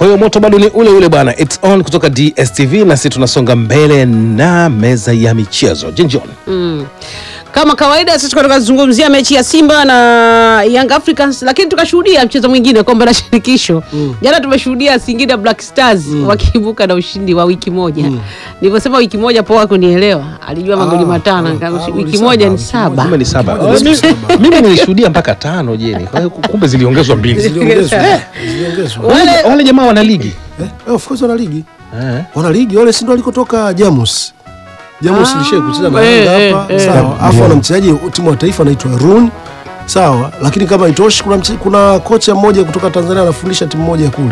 hiyo moto bado ni ule ule bwana, it's on kutoka DSTV, na sisi tunasonga mbele na meza ya michezo. Jinjon, Mm. Kama kawaida sisi tulikuwa tukazungumzia mechi ya Simba na Young Africans, lakini tukashuhudia mchezo mwingine kombe la shirikisho. Jana tumeshuhudia Singida Black Stars wakiibuka na ushindi wa wiki moja. Nilivyosema wiki moja poa kunielewa, alijua magoli matano, kama ah, wiki goli moja saba, ni wiki saba. kumbe ni saba. Kimoja ni saba. Mimi nilishuhudia mpaka tano jeni, kwa hiyo kumbe ziliongezwa mbili. Ziliongezwa. Ziliongezwa. Wale- Wale jamaa wana ligi Eh, of course wana ligi. eh. Wana ligi wale si ndio walikotoka Jamus. Jamus Ah, ilishia kucheza na eh, Yanga eh, hapa. eh. Sawa. Alafu wana mchezaji timu wa taifa anaitwa Run. Sawa, lakini kama itoshi kuna mche, kuna kocha mmoja kutoka Tanzania anafundisha timu moja kule.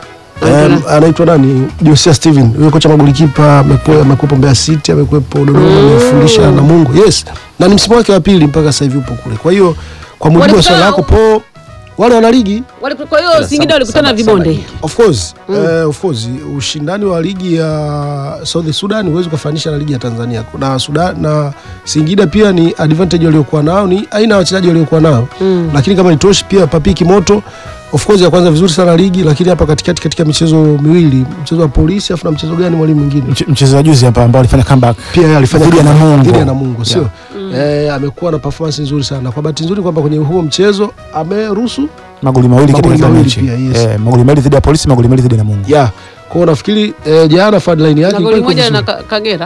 Um, anaitwa nani? Josia Steven. Huyo kocha magolikipa amekuwa amekuwepo Mbeya City, amekuwepo Dodoma, amefundisha Namungo. Yes. Na ni msimu wake wa pili mpaka sasa hivi upo kule. Kwa hiyo kwa mujibu wa Walikutana- swali lako po wale wana ligi Wale- Kwa hiyo Singida walikutana na Saba- saba vibonde. ligi. Of course, eh, of course ushindani wa ligi ya South Sudan huwezi kufanisha na ligi ya Tanzania. Na Sudan na Singida pia ni advantage waliokuwa nao, ni aina ya wachezaji waliokuwa nao. Lakini kama itoshi pia Papiki Moto of course ya kwanza vizuri sana ligi, lakini hapa katikati katika michezo miwili, mchezo wa polisi afu na mchezo gani mwalimu mwingine? Mche- mchezo wa juzi hapa ambao alifanya comeback Pia yeye alifanya Dhidi ya comeback Namungo. dhidi ya Namungo, sio? Eh, amekuwa na performance nzuri sana. Kwa bahati nzuri kwamba kwenye huo mchezo ameruhusu magoli mawili katika Magoli kila mawili mechi pia, yes. eh, magoli mawili dhidi ya polisi magoli mawili dhidi ya Namungo ya kwa hiyo nafikiri eh, jana fadline yake Na goli ilikuwa iko moja vizuri. na Ka- Kagera.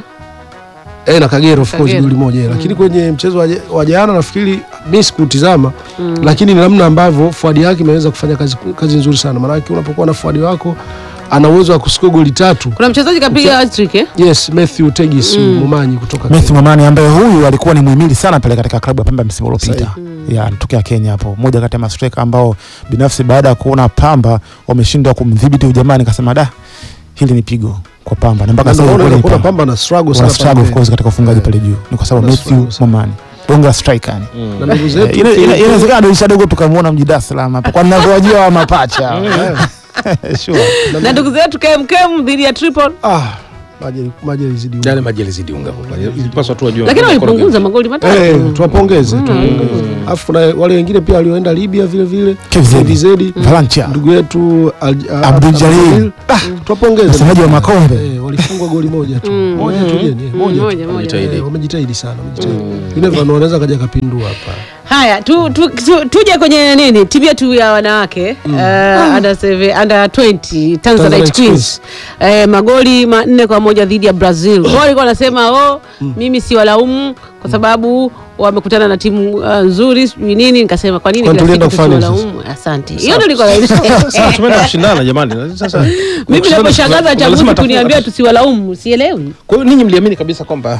Eh, na Kagera of course Kagera. goli moja mm. Lakini kwenye mchezo wa ja- wa jana nafikiri mimi sikutizama mm. Lakini ni namna ambavyo fuadi yake imeweza kufanya kazi, kazi nzuri sana, maanake unapokuwa na fuadi wako ana uwezo wa kusikia goli tatu. Kuna mchezaji kapiga hat-trick eh? Yes, Matthew Tegis Mumanyi kutoka Messi Kenya. Momani ambaye huyu alikuwa ni muhimili sana pale katika klabu ya Pamba msimu uliopita ya anatokea Kenya hapo, moja kati ya mastreka ambao binafsi baada ya kuona Pamba wameshindwa kumdhibiti ujamaa, nikasema da, hili ni pigo kwa Pamba na mpaka Na sasa unaona kweli kuna Pamba Pamba na struggle wana sana struggle of pale. course katika ufungaji pale juu, ni kwa sababu Wana Matthew struggle sana. Momani bonga striker yani. Na ndugu Eh, zetu ina- ina- ki- Inawezekana dirisha dogo tukamwona mji Dar es Salaam hapa kwa ninavyowajua wa mapacha sure. Na ndugu zetu KMKM dhidi ya Tripoli. ah maji maji yalizidi Yale maji yalizidi unga pale. Ilipaswa tu wajue. Lakini wanakoroga. walipunguza magoli matatu. Eh, tuwapongeze tuwapongeze. Alafu kuna wale wengine pia walioenda Libya vile vile KVZ. KVZ. Valencia ndugu yetu Al- a- Abdul Jalil. Jalil. Ah, tuwapongeze msemaji wa Makombe Eh, walifungwa goli moja tu moja tu jeni eh, Mm, moja tu. moja, moja. Wamejitahidi. Eh, wamejitahidi sana wamejitahidi Yule Van wanaweza kaja kapindua hapa Haya, tu, tu, tu, tuje kwenye nini timu yetu ya wanawake uh, under, seven, under 20 Tanzanite Tanzanite Queens uh, magoli manne kwa moja dhidi ya Brazil. Wao walikuwa wanasema oh, mimi si walaumu kwa sababu wamekutana na timu uh, nzuri sijui nini. Nikasema kwa nini Kwani kila tulienda siku kufanya tusiwalaumu? Asante, hiyo ndio ilikuwa Sasa tumeenda kushindana jamani. Sasa mimi kushindana, naposhangaza lazima chambuzi tafuta- kuniambia tusiwalaumu, sielewi. Kwa hiyo ninyi mliamini kabisa kwamba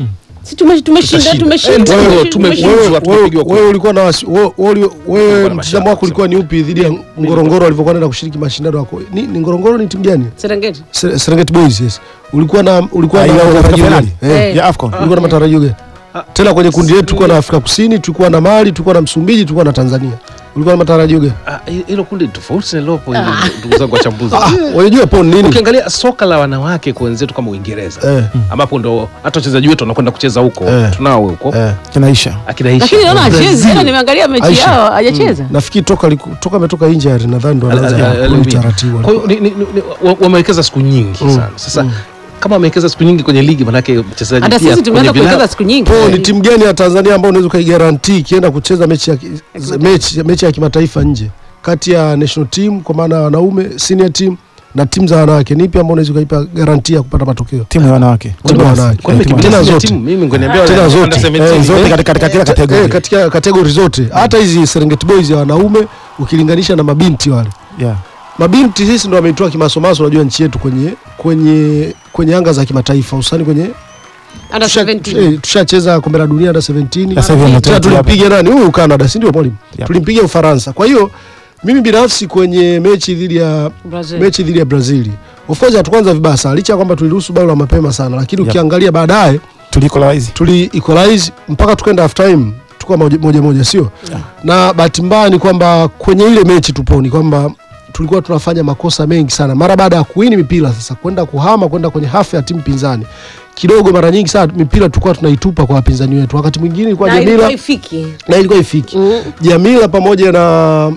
Si tume- tumeshinda Tutashinda. tumeshinda Eh, tumeshinda, tume- tume- tumeshinda. wewe- Wewe- tumepigwa kura. wewe ulikuwa na wasi- wewe- wewe- wewe na mtazamo mashaka wako ulikuwa ni upi dhidi ya Ngorongoro walivyokuwa naenda kushiriki mashindano yako ni, ni Ngorongoro ni timu gani Serengeti. Se- Serengeti Boys yes ulikuwa na ulikuwa Ah, na ile katika matarajio finali? gani? Eh. Eh. ya AFCON ulikuwa na matarajio gani tena kwenye kundi letu tulikuwa na Afrika Kusini tulikuwa na Mali tulikuwa na Msumbiji tulikuwa na Tanzania ulikuwa na matarajio gani ah, hilo kundi ni tofauti na lilopo hili, ndugu zangu wachambuzi. ah unajua po nini Ukiangalia soka la wanawake kwa wenzetu kama Uingereza eh ambapo ndo hata wachezaji wetu wanakwenda kucheza huko Eh. tunao huko eh kinaisha akina Aisha. Lakini naona Brazil. hachezi. Jana nimeangalia mechi Aisha. yao hajacheza. nafikiri toka liku- toka ametoka injury nadhani ndo Al- al- anaanza al- kurudi al- taratibu Kwa hiyo ni- ni- ni- wa- wamewekeza siku nyingi sana. Sasa kama wamewekeza siku nyingi kwenye ligi, manake mchezaji Hata pia sisi tumeanza kwenye kuwekeza vilabu- siku nyingi. Po, ni timu gani ya Tanzania ambayo unaweza ukaigarantii ikienda kucheza mechi ya, ki- mechi, mechi ya kimataifa nje kati ya national team kwa maana ya wanaume senior team na timu za wanawake, ni ipi ambayo unaweza ukaipa garantia ya kupata matokeo? timu ya wanawake Timu ya wanawake. Kwani Eh, kimbilia tena senior zote. team, mimi ngoniambia Tena wale zote. under 17, Eh, zote eh, katika katika kila Eh, kategori katika kategori zote, hata hizi Serengeti Boys ya wanaume ukilinganisha na mabinti wale yeah. mabinti sisi ndo wameitoa kimasomaso, unajua nchi yetu kwenye kwenye kwenye anga za kimataifa hususani kwenye Under tusha- 17. eh, tushacheza kombe la dunia under 17 Sasa hivi tena wametia tulimpiga nani huyu Canada, si ndio mwalimu? Yep. Tulimpiga Ufaransa. Kwa hiyo mimi binafsi kwenye mechi dhidi ya Brazil. mechi dhidi ya Brazil, of course hatukuanza vibaya sana, licha ya kwamba tuliruhusu bao la mapema sana, lakini Yep. ukiangalia baadaye tulikolaizi tuli equalize mpaka tukaenda half time tukuwa moja moja, moja sio na bahati mbaya ni kwamba kwenye ile mechi tuponi kwamba tulikuwa tunafanya makosa mengi sana mara baada ya kuwini mipira sasa kwenda kuhama kwenda kwenye hafu ya timu pinzani kidogo mara nyingi sana mipira tulikuwa tunaitupa kwa wapinzani wetu wakati mwingine ilikuwa Na Jamila ilikuwa ifiki. na ilikuwa ifiki Mm. Jamila pamoja na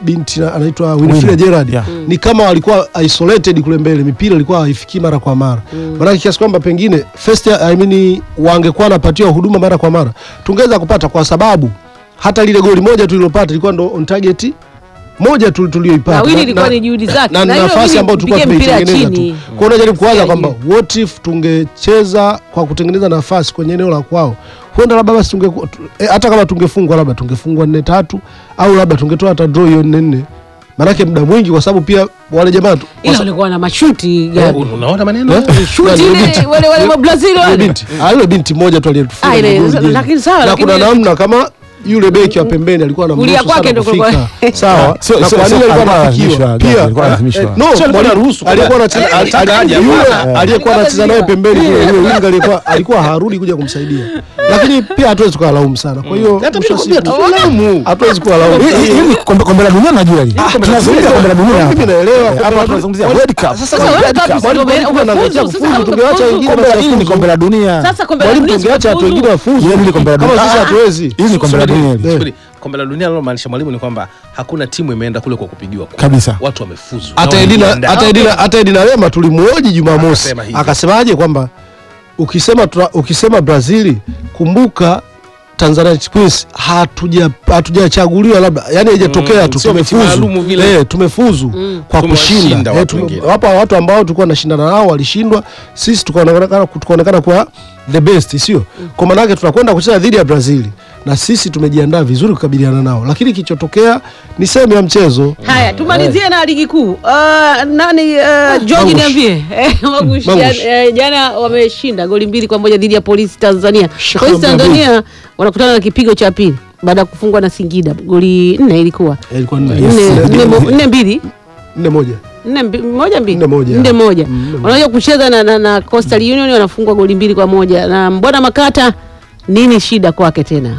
binti na- anaitwa Winifrida Wina. Gerard Yeah. ni kama walikuwa isolated kule mbele, mipira ilikuwa haifikii mara kwa mara maanake kiasi kwamba pengine first I mean, wangekuwa wanapatiwa huduma mara kwa mara tungeweza kupata, kwa sababu hata lile goli moja tulilopata ilikuwa ndo on target moja tu tulioipata Na Wili Na- ilikuwa na- ni juhudi zake. na Na hiyo nafasi Wili ambayo tulikuwa kupiga mpira tumeitengeneza chini. tu. Kwa hiyo unajaribu kuwaza Sikia kwamba juu. what if tungecheza kwa kutengeneza nafasi kwenye eneo la kwao, huenda labda basi tunge eh, hata kama tungefungwa labda tungefungwa nne tatu au labda tungetoa hata draw hiyo nne nne, maanake muda mwingi, kwa sababu pia wale jamaa tu- ila walikuwa na mashuti gani? unaona maneno Eh? Shuti Yule ile binti. wale wale wa Brazil Yule wale. binti Ah, yule binti moja tu Ah, aliyetufunga ile- magoli jana. lakini sawa, na lakini- kuna namna kama yule beki wa pembeni alikuwa na Kulia kwake ndo kulikuwa- sawa Sio- na sio- kwa nini sio- alikuwa alikuwa anafikiwa analazimishwa, pia alikuwa analazimishwa. eh, no Sio, alikuwa mwalimu- anaruhusu alikuwa kwamba- anacheza- Eh, alitaka ali- aje, yule hapana. aliyekuwa anacheza naye pembeni kule yule winga alikuwa alikuwa harudi kuja kumsaidia lakini pia hatuwezi kuwalaumu sana kwa hiyo Hata mwisho wa mimi siku- nakwambia tulaumu. hatuwezi kuwalaumu Hii- hii- hii ni kombe kombe la dunia najua hili. Tunazungumzia kombe la dunia mimi hapa. naelewa Eh, hapa tunazungumzia World Cup. sasa Sasa World Cup mwalimu ume- alikuwa anaangalia umefuzu, kufuzu, sasa tungeacha umefuzu. wengine Kombe la- hili ni wasifuzu. kombe la dunia. Sasa kombe la mwalimu dunia tungeacha watu sifuzu. wengine wafuzu Hili ni kombe la kama dunia. sisi Ah, hatuwezi Hili ni kombe la dunia hili. Eh. Subiri, kombe la dunia linalomaanisha mwalimu ni kwamba hakuna timu imeenda kule kwa kupigiwa kura. Kabisa. watu wamefuzu hata Na Edina wamejiandaa. hata Edina hata Edina Lema tulimuoji Jumamosi Akasema hivi. akasemaje kwamba ukisema tra- ukisema Brazil kumbuka Tanzania Queens hatuja hatujachaguliwa labda yani haijatokea Mm, tu sio mechi tumefuzu maalumu vile. eh, tumefuzu kwa Tumewashinda kushinda eh, watu tume- wengine. wapo watu ambao tulikuwa tunashindana nao walishindwa sisi tukaonekana tukaonekana kuwa the best sio kwa maana yake tunakwenda kucheza dhidi ya Brazil na sisi tumejiandaa vizuri kukabiliana nao lakini kilichotokea ni sehemu ya mchezo Haya, tumalizie na ligi kuu. Uh, nani uh, George Mangush. niambie. Eh, Mangush, Mangush. jana, eh, jana wameshinda goli mbili kwa moja dhidi ya Polisi Tanzania. Sheikh Polisi Abdul Tanzania wanakutana na kipigo cha pili baada ya kufungwa na Singida goli nne ilikuwa Eh, ilikuwa nne nne Yes. nne mo- nne mbili nne moja nne mbi- moja mbili Nne moja. nne moja Mm, nne moja. wanakuja kucheza na, na, na Coastal Union wanafungwa goli mbili kwa moja na Mbwana Makata, nini shida kwake tena?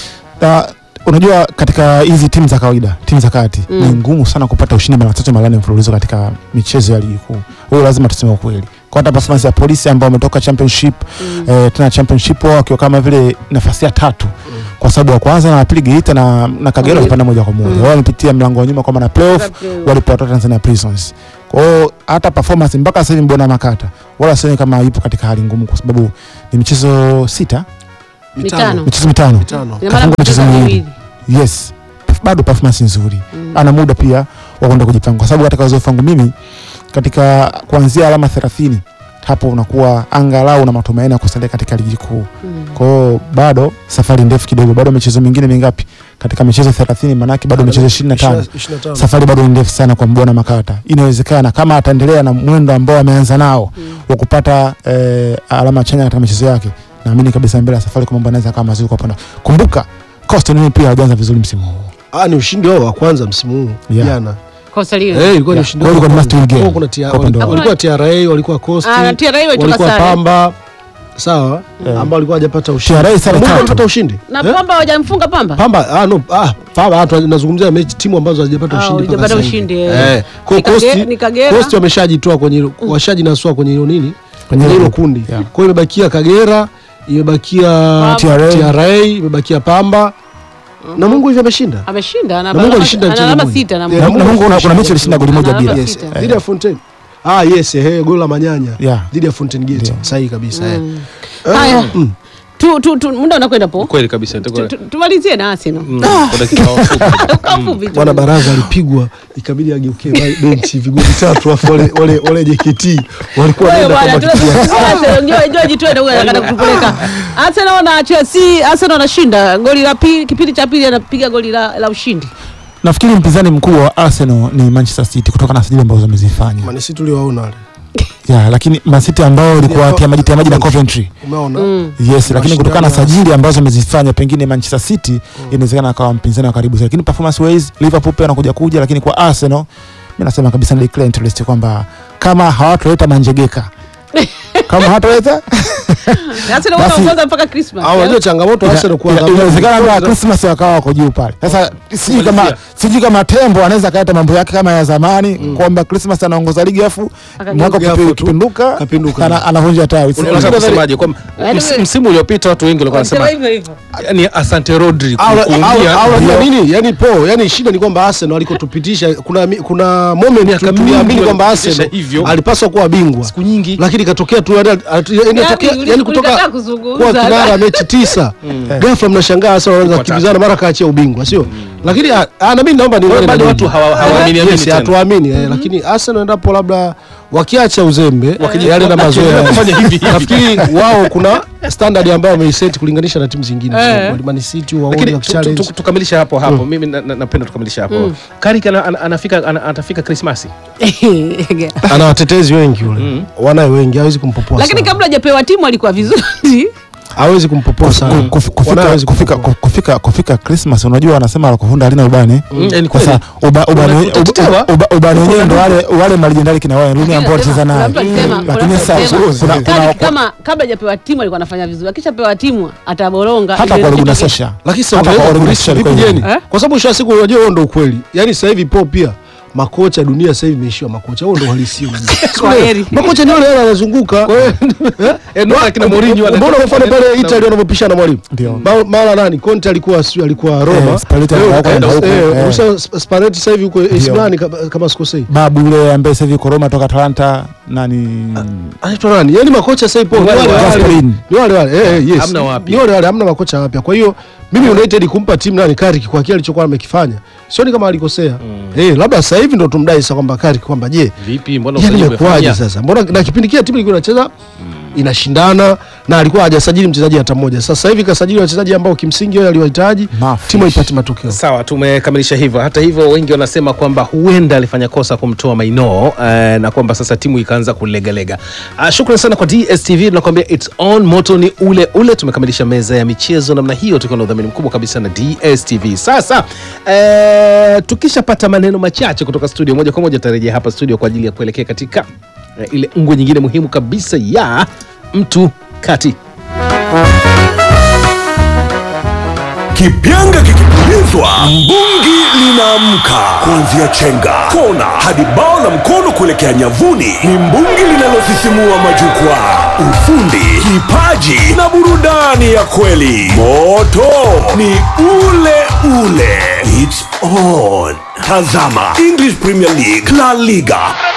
Na, unajua katika hizi timu za kawaida timu za kati Mm. ni ngumu sana kupata ushindi mara tatu mara nne mfululizo katika michezo ya ligi kuu huyo lazima tuseme ukweli kwa hata performance ya polisi ambao wametoka championship eh, tena championship wao wakiwa kama vile nafasi ya tatu kwa sababu wa kwanza na wa pili Geita na, na Kagera Mm. walipanda moja kwa moja wao wamepitia mlango wa nyuma kwa maana playoff Playoff. walipowatoa Tanzania Prisons kwa hiyo hata performance mpaka sasa hivi Mbwana Makata wala sioni kama yupo katika hali ngumu kwa sababu ni michezo sita Mitano. michezo mitano mitano Ina maana Kafungwa kucheza michezo miwili. yes bado performance nzuri Mm. ana muda pia wa kwenda kujipanga kwa sababu katika uzoefu wangu mimi katika kuanzia alama 30 hapo unakuwa angalau na matumaini ya kusalia katika ligi kuu Mm. kwa hiyo bado safari ndefu kidogo bado michezo mingine mingapi katika michezo 30 manake bado michezo 25 25. safari bado ni ndefu sana kwa Mbwana Makata. Inawezekana kama ataendelea na mwendo ambao ameanza nao wa kupata eh, alama chanya katika michezo yake, naamini kabisa mbele ya safari kwa mambo yanaweza kama mazuri kwa upande. Kumbuka Coastal Union pia hawajaanza vizuri msimu huu. Ah, ni ushindi wao wa kwanza msimu huu Yeah. jana. Coastal Union. Eh, ilikuwa ni Yeah. ushindi Kwa hiyo wao wa ilikuwa ni must kwanza. win game. Kwa kuna tia- Kwa upande wao. walikuwa TRA, walikuwa Coast, Ah, TRA walitoka walikuwa sare. Pamba. Sawa, Yeah. ambao walikuwa hajapata ushindi. TRA sare Mungu tatu. alipata ushindi. na Eh? Pamba hawajamfunga Pamba. Pamba, ah no, ah, Pamba ah, tunazungumzia mechi timu ambazo hazijapata Ah, ushindi mpaka hawajapata sasa hivi. ushindi, eh. Eh, kwa Ni Kage- Coast, ni Kagera. Coast wameshajitoa kwenye hilo- washajinasua kwenye hilo nini? Kwenye hilo hilo group. kundi. Yeah. Kwa hiyo imebakia Kagera, imebakia TRA. TRA, imebakia Pamba. Na Mungu hivi ameshinda. Ameshinda ana Na Mungu alama- alishinda ana mchezo alama mmoja. sita na Yeah, Na Mungu. na Mungu kuna- kuna mechi alishinda goli moja Ana bila. alama Yes, sita. dhidi ya Fontaine. Ah, yes, eh, goli la Manyanya. Yeah. Dhidi ya Fountain Gate. Ndio. Sahihi kabisa. eh. Mm. Eh, Haya. mm. Tu, tu, tu, muda unakwenda po. kweli kabisa itakuwa- Tu- tu- Tumalizie na Arsenal. Mm, kwa dakika fupi. Kwa ufupi tu. Bwana Baraza alipigwa ikabidi ageuke ba- benchi vigoli tatu afu wale wale wale JKT walikuwa Wewe wanaenda bwana, kama kitu ya- tunazungumzia Arsenal. Njoo- njoo jitwende huyu anataka kutupeleka. Arsenal na Chelsea, Arsenal anashinda goli la pili, kipindi cha pili anapiga goli la, la ushindi. Nafikiri mpinzani mkubwa wa Arsenal ni Manchester City kutokana na sajili ambazo wamezifanya. Man City tuliwaona wale. Yeah, lakini Man City ambao ilikuwa tia maji tia maji na Coventry. Umeona? Mm. Yes, lakini kutokana na Mashindano ya- sajili ambazo amezifanya pengine Manchester City inawezekana akawa mpinzani wa karibu zaidi, lakini performance wise Liverpool pia anakuja kuja, lakini kwa Arsenal mimi nasema kabisa na declare interest kwamba kama hawatoleta manjegeka kama hataweza Arsenal Basi- wanaongoza mpaka Christmas. au unajua changamoto Arsenal ina- kuangalia inawezekana vikosi kwamba za- Christmas wakawa wako juu pale. Sasa sijui kama Kumalizia. sijui kama Tembo anaweza kaleta mambo yake kama ya zamani kwamba Christmas anaongoza ligi afu Akageuka. mwaka Afu ukipi- tu, ukipinduka kapinduka. ana- anavunja tawi. unataka kusemaje kwamba Yaani ms- wewe- msimu uliopita watu wengi walikuwa Wanasema wanasema hivyo hivyo. yani asante Rodri au au- kuumia au unajua ndio- nini yani po yani shida ni kwamba Arsenal alikotupitisha kuna mi- kuna moment Miaka tu- tuliamini mingi kwamba walitupitisha Arsenal hivyo. alipaswa kuwa bingwa siku nyingi lakini ikatokea tu yani- yani inatokea uli- yani ulikataa kutoka kuzungumza. kuwa kinara mechi tisa ghafla mnashangaa Arsenal wanaanza Kwa kukimbizana mara kaachia ubingwa sio lakini ah, ah, na mimi naomba Kwa hiyo niungane bado na watu nyinyi. hawa- hawaamini amini Yes, tena. hatuamini eh, lakini Arsenal endapo labda wakiacha uzembe Wakiji- yale na mazoea wakifanya hivi hivi. nafikiri wao kuna standard ambayo wameiset kulinganisha na timu zingine Eh. Man City waone lakini tu- tu- wakichallenge tu- tukamilisha hapo hapo mimi na- na- napenda tukamilisha hapo Carrick ana- ana- anafika ana- atafika Krismasi ana watetezi wengi yule wanaye wengi hawezi kumpopoa lakini sana. kabla hajapewa timu alikuwa vizuri hawezi kumpopoa sana Kuf- kuf- kufika- Wanaye hawezi kufika kumpopoa. kufika kufika Christmas unajua wanasema la kuvunda halina ubani Mm, eh, ni kwa kweli. sasa uba- ubani Una- utatetewa. uba- uba- ubani wenyewe ndo wale wale malijendari kina Wayne Rooney ambao walicheza naye lakini sasa kuna kuna Kama kama kabla hajapewa timu alikuwa anafanya vizuri, akishapewa timu ataboronga. hata Ile kwa kitu Luguna ki- Sosha lakini sasa Hata utaweza kwa Ole kurisi Gunnar vipi Solskjaer jeni Eh? kwa sababu mwisho wa siku unajua huo ndo ukweli yani sasa hivi po pia makocha dunia sasa hivi imeishiwa makocha huo ndo uhalisia Kwa heri. makocha ni wale wale wanazunguka Eh, ndio akina Mourinho wana- mbona mfano pale Italy wanavyopishana mwalimu Ndio. Ma- mara nani Conte alikuwa sijui alikuwa Roma Eh, Spalletti Eh, alikuwa eh, huko, eh, eh. Musa Spalletti sasa hivi huko AC Ndio. Milan kama- kama sikosei babu yule ambaye sasa hivi Koroma toka Atalanta nani anaitwa nani yani makocha sasa hivi po, Ni ni wale wale wale. wale Gasperini. ni wale wale eh, eh, yes Hamna wapya. ni wale wale hamna makocha wapya kwa hiyo mimi United kumpa timu nani Carrick kwa kile alichokuwa amekifanya sioni kama alikosea eh labda sasa hivi ndo tumdai sasa kwamba Carrick kwamba je vipi mbona yani usajili imekuwaje umefanya? sasa mbona na kipindi kile timu ilikuwa inacheza inashindana na alikuwa hajasajili mchezaji hata mmoja sasa hivi kasajili wachezaji ambao kimsingi wao aliwahitaji Mafish. timu haipati matokeo sawa tumekamilisha hivyo hata hivyo wengi wanasema kwamba huenda alifanya kosa kumtoa maino eh, na kwamba sasa timu ikaanza kulegalega uh, shukran sana kwa dstv tunakwambia its on moto ni ule ule tumekamilisha meza ya michezo namna hiyo tukiwa na udhamini mkubwa kabisa na dstv sasa eh, tukishapata maneno machache kutoka studio moja kwa moja tutarejea hapa studio kwa ajili ya kuelekea katika eh, ile ngwe nyingine muhimu kabisa ya mtu kati Kipyanga kikipulizwa, mbungi linaamka. Kuanzia chenga, kona hadi bao la mkono kuelekea nyavuni, ni mbungi linalosisimua majukwaa. Ufundi, kipaji na burudani ya kweli. Moto ni ule ule. It's on. Tazama English Premier League, La Liga,